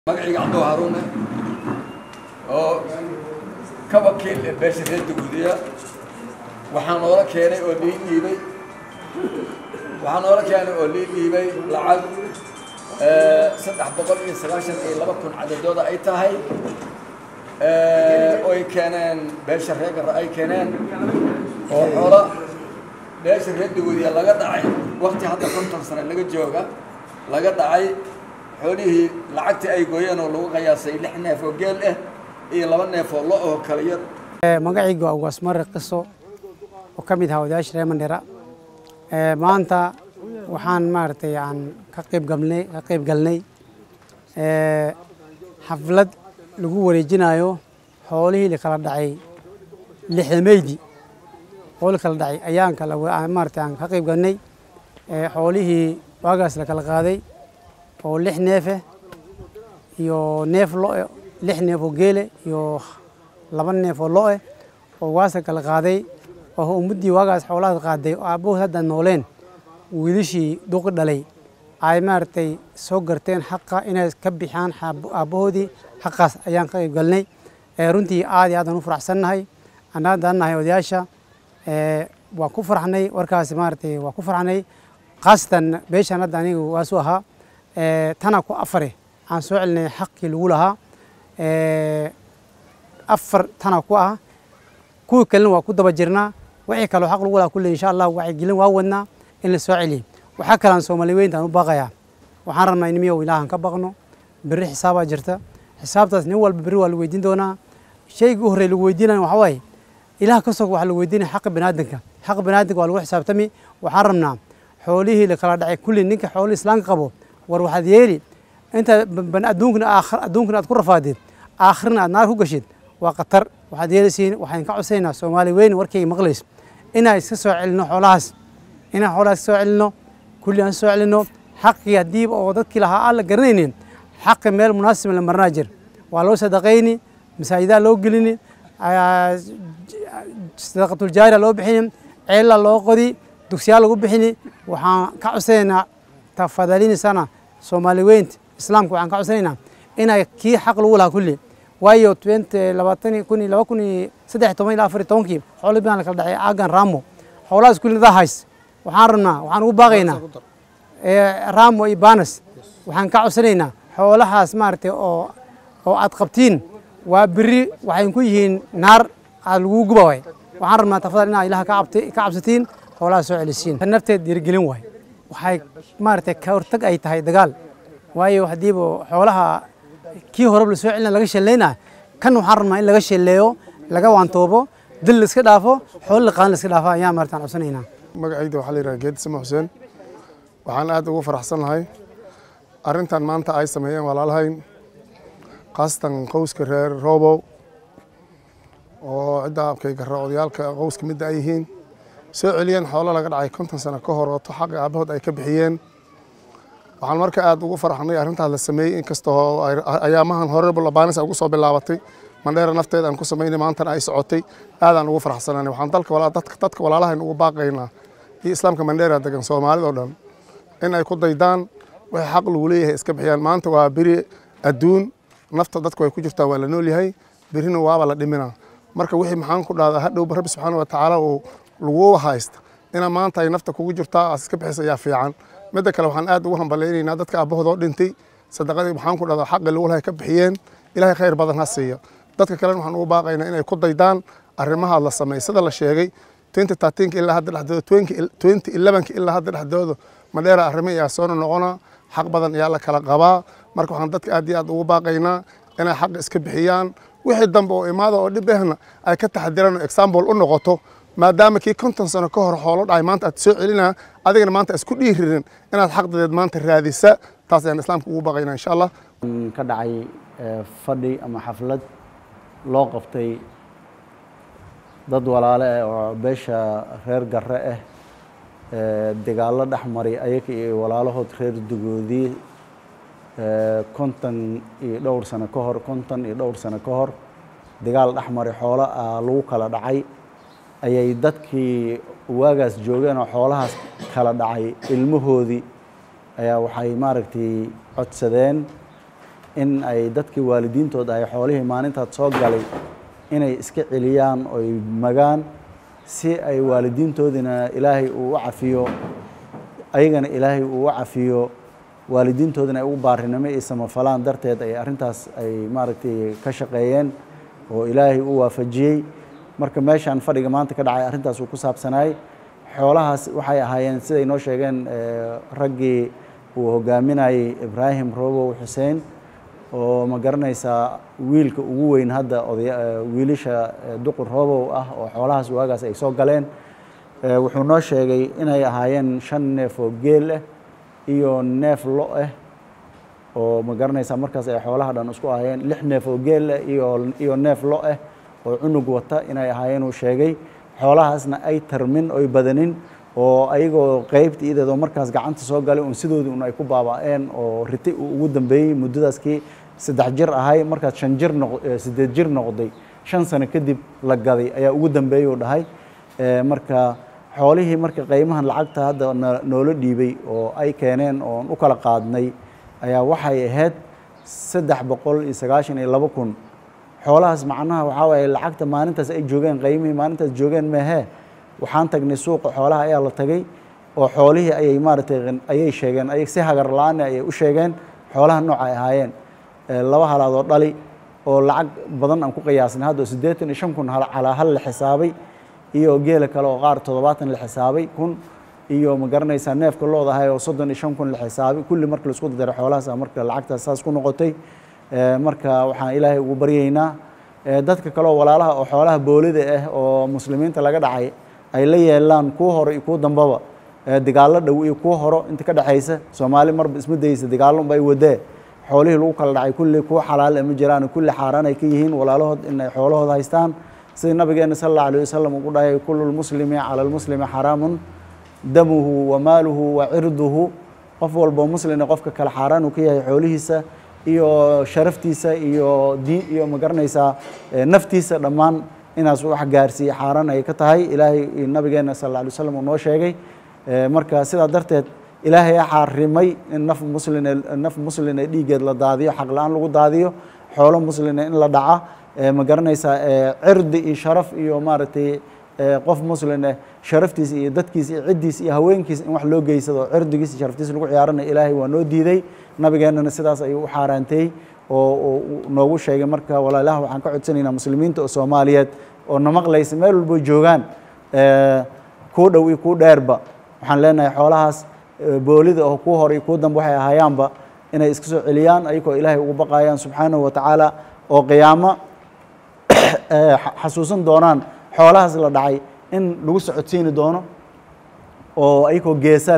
magacayga cabdo haruune oo ka wakiil ee beesha reer daguudiya waxaa noola keenay oo lii dhiibay waxaa noola keenay oo lii dhiibay lacag saddex boqol iyo sagaashan iyo laba kun cadadooda ay tahay oy keeneen beesha reer garra ay keeneen oo xoola beesha reer daguudiya laga dhacay wakti hadda konton sane laga jooga laga dhacay xoolihii lacagtii ay gooyeen oo lagu qiyaasay lix neef oo geel ah iyo laba neef oo lo oo kala yar magacaygu waa ugaasmare qiso oo ka mid ahaa odayaasha reer mandhera maanta waxaan maaragtay aan ka qayb galnay ka qayb galnay xaflad lagu wareejinayo xoolihii la kala dhacay lixdameydii xoolii kala dhacay ayaan kala maaragtay aan ka qayb galnay xoolihii waagaas la kala qaaday oo lix neefe iyo neef lo-e lix neef oo geele iyo laba neef oo lo-e oo waasa kala qaaday oo ummaddii waagaas xoolahaas qaaday oo aabbahood hadda nooleen wiilishii duqi dhalay ay maaragtay soo garteen xaqa inay ka bixiyaan aabbahoodii xaqaas ayaan ka qayb galnay runtii aad iyo aad aan u faraxsannahay annaadaan nahay odayaasha waa ku farxnay warkaasi maaragtay waa ku farxnay khaasatan beeshaan hadda aniga waasu ahaa tana ku afare aan soo celinay xaqii lagu lahaa afar tana ku ah kuwii kalena waa ku daba jirnaa wixii kaloo xaq lagu lahaa kulle insha allah wacyigelin waa wadnaa in la soo celiyo waxaa kalaan soomaali weyntaan u baaqayaa waxaan rabnaa in miyow ilaahan ka baqno berri xisaabaa jirta xisaabtaas nin walba berri waa la weydiin doonaa shaygii u horrey lagu weydiinayo waxaa waaye ilaah ka sog waxaa lagu weydiinaya xaqa baniaadanka xaqa baniaadanka waa lagu xisaabtami waxaan rabnaa xoolihii la kala dhacay kulli ninka xoolihii islaamka qabo war waxaad yeeli inta adduunkana adduunkana aad ku rafaadid aakhirna aad naar ku gashid waa khatar waxaad yeelisiin waxaan ka codsaynaa soomaali weyn warkayga maqlays inaan iska soo celino xoolahaas inaan xoolahaas iska soo celino kulli aan soo celino xaqii haddii oo dadkii lahaa aan la garanaynin xaqi meel munaasib la marnaa jir waa loo sadaqayni masaajidaa loo gelini sadaqatuljaariya loo bixini ceella loo qodi dugsiyaa lagu bixini waxaan ka codsanaynaa tafadalinisana soomaali weynta islaamka waxaan ka codsanaynaa inay kii xaq lagu lahaa kulli waayo labaatan kun laba kun iyo saddex toban ilaa afar iyo tobankii xoolo baan la kala dhacay aagan ramo xoolahaas kulli nadaa hays waxaan rabnaa waxaan ugu baaqaynaa ramo iyo banas waxaan ka codsanaynaa xoolahaas maaragtay oo oo aad qabtiin waa beri waxay ku yihiin naar aad lagu guba waay waxaan rabnaa tafadal inaad ilaha ka cabsatiin xoolahaas soo celisiin tan nafteed dhiirigelin waay waxay maaragtay ka hortag ay tahay dagaal waayo haddiiba xoolaha kii horeba la soo celina laga shallayna kan waxaan rabnaa in laga shalleeyo laga waantoobo dil la iska dhaafo xoolo la qaadan la iska dhaafo ayaan maartaan codsanaynaa magacayda waxaa la yidhaha geedi sima xuseen waxaan aad ugu faraxsannahay arrintan maanta ay sameeyeen walaalahayn khaasatan qowska reer roobow oo cidda abkay garra odayaalka qowska midda ay yihiin soo celiyeen xoolo laga dhacay konton sano ka hor ooto xaqi aabahood ay ka bixiyeen waxaan marka aad ugu faraxnay arrintaas la sameeyey inkastoo ayaamahan horeba labaanis ugu soo bilaabatay mandheera nafteeda aan ku samaynay maantana ay socotay aadaan ugu faraxsananay waxaan dalka dadka dadka walaalahayn ugu baaqaynaa iyo islaamka mandheera degan soomaalida oo dhan in ay ku daydaan wixii xaq lagu leeyahay iska bixiyaan maanta waa beri adduun nafta dadku ay ku jirtaa waa la nool yahay berina waaba la dhiminaa marka wixii maxaan ku dhahdaa hadhowba rabbi subxaana wa tacaala uu lagu haysta inaa maanta ay nafta kugu jirtaa aad iska bixisa ayaa fiican midda kale waxaan aad ugu hambalaynaynaa dadka aabahoodoo dhintay sadaqadii maxaan ku dhahdaa xaqi lagu lahay ka bixiyeen ilaahay khayr badan ha siiya dadka kalena waxaan ugu baaqaynaa inay ku daydaan arrimaha la sameey sida la sheegay twenty thirteenka ilaa hadda dhexdooda twenty elevenka ilaa hadda dhexdooda madheera arrimo ayaa soo noqona xaq badan ayaa la kala qabaa marka waxaan dadka aad iyo aad ugu baaqaynaa inay xaq iska bixiyaan wixii dambe oo imaada oo dhib ahna ay ka taxadiraan oo example u noqoto maadaama kii konton sano ka hor xoolo dhacay maanta aad soo celinaa adigana maanta isku dhiiririn inaad xaqdadeed maanta raadisa taas ayaan islaamka ugu baqaynaa insha allah ka dhacay fadhi ama xaflad loo qabtay dad walaale ah oo beesha reer garre ah dagaallo dhex maray ayaga iyo walaalahood reer dugoodii konton iyo dhowr sano ka hor konton iyo dhowr sano ka hor dagaal dhex maray xoolo lagu kala dhacay ayay dadkii waagaas joogeen oo xoolahaas kala dhacay ilmahoodii ayaa waxay maaragtay codsadeen in ay dadkii waalidiintooda ay xoolihii maalintaad soo galay inay iska celiyaan oy magaan si ay waalidiintoodina ilaahay uu u cafiyo ayagana ilaahay uu u cafiyo waalidiintoodina ay ugu baarinimo iyo samafalaan darteed ay arrintaas ay maaragtay ka shaqeeyeen oo ilaahay u waafajiyey marka meeshaan fadhiga maanta ka dhacay arrintaas uu ku saabsanaay xoolahaas waxay ahaayeen siday noo sheegeen raggii uu hogaaminayey ibraahim robow xuseen oo ma garanaysaa wiilka ugu weyn hadda odaya wiilasha duqur robow ah oo xoolahaas waagaas ay soo galeen wuxuu noo sheegay inay ahaayeen shan neef oo geel ah iyo neef lo ah oo ma garanaysaa markaas ay xoolaha dhan isku ahaayeen lix neef oo geel ah iyo iyo neef lo ah oo cunug wata inay ahaayeen uu sheegay xoolahaasna ay tarmin oy badanin oo ayagoo qeybta ideedoo markaas gacanta soo galay un sidoodii un ay ku baaba'een oo riti uu ugu dambeeyey muddadaaskii saddex jir ahay markaas shan jir noq siddeed jir noqday shan sano kadib la gaday ayaa ugu dambeeyey uu dhahay marka xoolihii marka qiimahan lacagta hadda noola dhiibay oo ay keeneen oon u kala qaadnay ayaa waxay ahayd saddex boqol iyo sagaashan iyo laba kun xoolahaas macnaha waxaa waaye lacagta maalintaas ay joogeen qiimihii maalintaas joogeen meehee waxaan tagnay suuqa xoolaha ayaa la tagay oo xoolihii ayay maaragtay ayay sheegeen ay si hagar la-aan ayay u sheegeen xoolaha nooca ay ahaayeen laba halaadoo dhali oo lacag badan aan ku qiyaasnay hadda siddeetan iyo shan kun calaa hal la xisaabay iyo geela kale oo qaar toddobaatan la xisaabay kun iyo ma garanaysaa neefka loodahay oo soddon iyo shan kun la xisaabay kulli marka laisku dardaro xoolahaas marka lacagtaas saas ku noqotay marka waxaan ilaahay ugu baryaynaa dadka kaleoo walaalaha oo xoolaha boolida ah oo muslimiinta laga dhacay ay la yeelaan kuwa hore iyo kuwa dambaba dagaallo dhow iyo kuwa horo inta ka dhexaysa soomaali marba isma daysa dagaallo unba ay wadee xoolihii lagu kala dhacay kulli kuwa xalaal ma jiraan kulli xaaraan ay ka yihiin walaalahood inay xoolahooda haystaan sida nabigeena sal allahu alayh wasalam ugu dhahay kullu lmuslimi cala lmuslimi xaraamun damuhu wa maaluhu wa cirduhu qof walbo muslina qofka kale xaaraan uu ka yahay xoolihiisa iyo sharaftiisa iyo diin iyo ma garanaysaa naftiisa dhammaan inaas wax gaarsiiye xaaraan ay ka tahay ilaahay nabigeena sal alla alay waslam uu noo sheegay marka sidaa darteed ilaahay a xaarimay in naf muslin naf muslina dhiiggeed la daadiyo xaq la-aan lagu daadiyo xoolo muslina in la dhaca ma garanaysaa cirdi iyo sharaf iyo maaragtay qof muslin eh sharaftiisa iyo dadkiisa iyo ciddiisa iyo haweenkiisa in wax loo geysado cirdigiisa iyo sharaftiisa lagu ciyaaranayo ilaahay waa noo diiday nabigeennana sidaas ayuu u xaaraantay oo noogu sheegay marka walaalaha waxaan ka codsanaynaa muslimiinta oo soomaaliyeed oo na maqlaysa meel walbo joogaan kuu dhow iyo kuu dheerba waxaan leenahay xoolahaas boolida oo kuu hor iyo kuu dambe waxay ahaayaanba inay iska soo celiyaan ayagoo ilaahay ugu baqayaan subxaanahu wa tacaala oo qiyaamo xasuusan doonaan xoolahaas la dhacay in lagu socodsiini doono oo ayagoo geesa